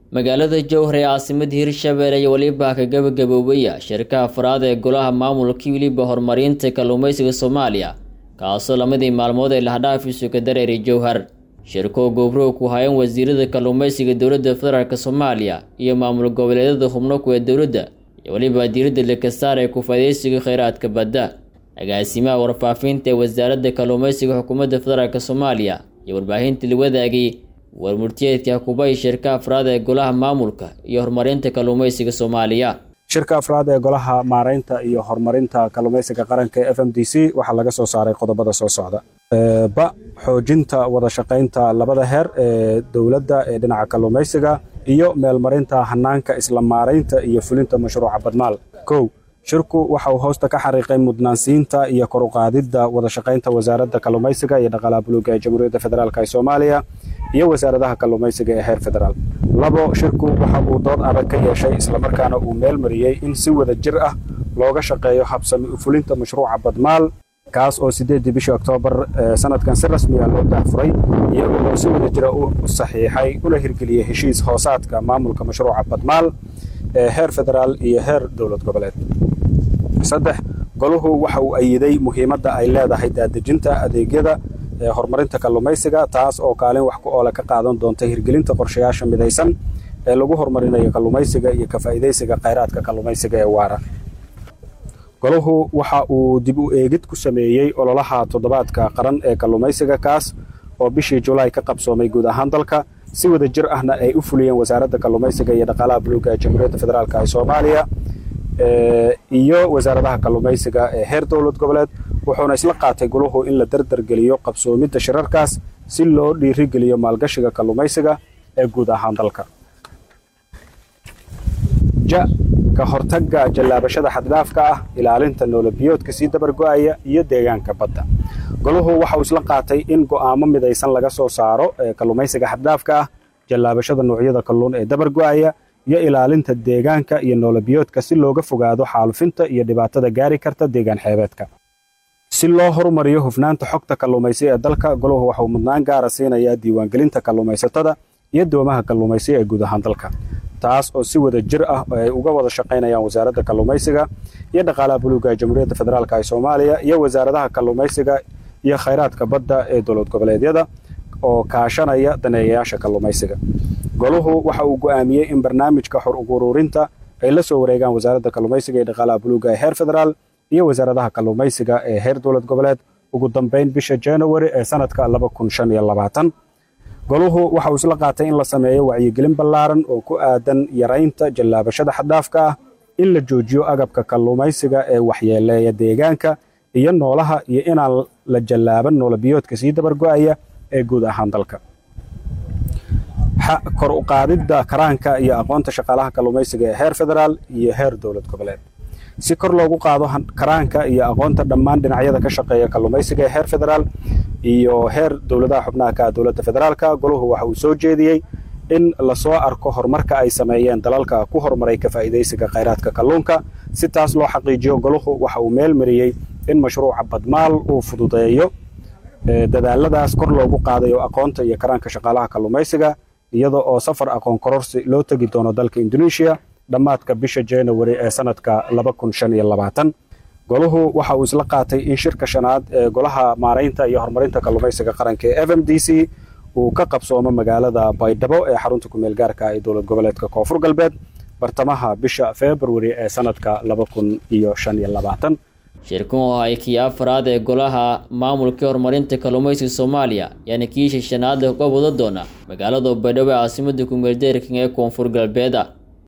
magaalada jowhar ee caasimada hirshabelle iyo weliba ka gabagaboobaya shirka afraad ee golaha maamulka weliba horumarinta kalluumeysiga soomaaliya kaasoo lamadii maalmood ee lahdhaafiisu ka dareeray jowhar shirkoo gobrow ku hayan wasiirada kalluumeysiga dowladda federaalk soomaaliya iyo maamul goboleedyada xubno kuwee dowladda iyo weliba diiradda lakasaar ee ku-faadeysiga kheyraadka badda agaasimaha warfaafinta ee wasaaradda kalluumeysiga xukuumadda federaalk soomaaliya iyo warbaahinta la wadaagay warmurtiyeedka kubay shirka afraad ee golaha maamulka iyo horumarinta kalluumeysiga soomaaliya shirka afraad ee golaha maaraynta iyo horumarinta kalluumeysiga qaranka ee f m d c waxaa laga soo saaray qodobada soo socda ba xoojinta wada shaqaynta labada heer ee dowladda ee dhinaca kalluumeysiga iyo meelmarinta hanaanka isla maaraynta iyo fulinta mashruuca badmaal kow shirku waxa uu hoosta ka xariiqay mudnaansiinta iyo kor u qaadidda wada shaqaynta wasaaradda kalluumeysiga iyo dhaqaalaha buluuga ee jamhuuriyadda federaalk ee soomaaliya iyo wasaaradaha kalluumeysiga ee heer federaal labo shirku waxa uu dood adag ka yeeshay islamarkaana uu meel mariyey in si wada jir ah looga shaqeeyo habsami u fulinta mashruuca badmaal kaas oo sideedii bishii oktoobar sanadkan si rasmi ah loo daahfuray iyagoo oo si wada jira u saxiixay una hirgeliyey heshiis hoosaadka maamulka mashruuca badmaal ee heer federaal iyo heer dowlad goboleed saddex goluhu waxa uu ayiday muhiimadda ay leedahay daadejinta adeegyada ee horumarinta kalluumeysiga taas oo kaalin wax ku oole ka qaadan doonta hirgelinta qorshayaasha midaysan ee lagu horumarinayo kalluumeysiga iyo ka faa'iidaysiga khayraadka kalluumeysiga ee waara goluhu waxa uu dib u eegid ku sameeyey ololaha toddobaadka qaran ee kalluumeysiga kaas oo bishii julaay ka qabsoomay guud ahaan dalka si wada jir ahna ay u fuliyeen wasaaradda kalluumeysiga iyo dhaqaalaha buluuga ee jamhuuriyadda federaalk ee soomaaliya iyo wasaaradaha kalluumeysiga ee heer dowlad goboleed wuxuuna isla qaatay goluhu in la dardargeliyo qabsoomidda shirarkaas si loo dhiirigeliyo maalgashiga kalluumeysiga ee guud ahaan dalka ja ka hortagga jallaabashada xaddhaafka ah ilaalinta noolabiyoodka sii dabargo'aya iyo deegaanka badda goluhu waxa uu isla qaatay in go'aamo midaysan laga soo saaro ee kalluumeysiga xaddhaafka ah jallaabashada noocyada kalluun ee dabargo'aya iyo ilaalinta deegaanka iyo noolabiyoodka si looga fogaado xaalufinta iyo dhibaatada gaari karta deegaan xeebeedka si loo horumariyo hufnaanta xogta kalluumaysi ee dalka goluhu waxauu mudnaan gaara siinayaa diiwaangelinta kalluumaysatada iyo doomaha kalluumaysi ee guud ahaan dalka taas oo si wada jir ah ay uga wada shaqaynayaan wasaaradda kalluumaysiga iyo dhaqaalaha buluuga ee jamhuuriyadda federaalk ee soomaaliya iyo wasaaradaha kalluumaysiga iyo khayraadka badda ee dowlad goboleedyada oo kaashanaya daneeyayaasha kalluumaysiga goluhu waxa uu go'aamiyey in barnaamijka xor uguruurinta ay la soo wareegaan wasaaradda kalluumaysiga iyo dhaqaalaha buluuga ee heer federaal iyo wasaaradaha kalluumaysiga ee heer dowlad goboleed ugu dambayn bisha januari ee sanadka goluhu waxa uu isla qaatay in la sameeyo wacyigelin ballaaran oo ku aadan yaraynta jallaabashada xaddaafka ah in la joojiyo agabka kalluumaysiga ee waxyeeleeya deegaanka iyo noolaha iyo inaan la jallaaban noolabiyoodka sii dabargo'aya ee guud ahaan dalka kor u qaadidda karaanka iyo aqoonta shaqaalaha kalluumaysiga ee heer federaal iyo heer dowlad goboleed si kor loogu qaado karaanka iyo aqoonta dhammaan dhinacyada ka shaqeeya kalluumaysiga ee heer federaal iyo heer dowladaha xubnaha ka dowladda federaalka goluhu waxa uu soo jeediyey in lasoo arko horumarka ay sameeyeen dalalka ku horumaray ka faa'iidaysiga khayraadka kalluunka si taas loo xaqiijiyo goluhu waxa uu meel mariyey in mashruuca badmaal uu fududeeyo dadaaladaas kor loogu qaadayo aqoonta iyo karaanka shaqaalaha kalluumaysiga iyada oo safar aqoon kororsi loo tegi doono dalka indoneeshiya dhammaadka bisha januari ee sanadka goluhu waxa uu isla qaatay in shirka shanaad ee golaha maaraynta iyo horumarinta kalluumaysiga qaranka ee f m d c uu ka qabsoomo magaalada baydhabo ee xarunta kumeel gaarka ee dowlad goboleedka koonfur galbeed bartamaha bisha februari ee sanadka shirkan oo ay kii afraad ee golaha maamulka horumarinta kalluumaysiga soomaaliya yaana kiisha shanaad uga wada doona magaalada baydhabo ee caasimada kumeel deerkan ee koonfur galbeeda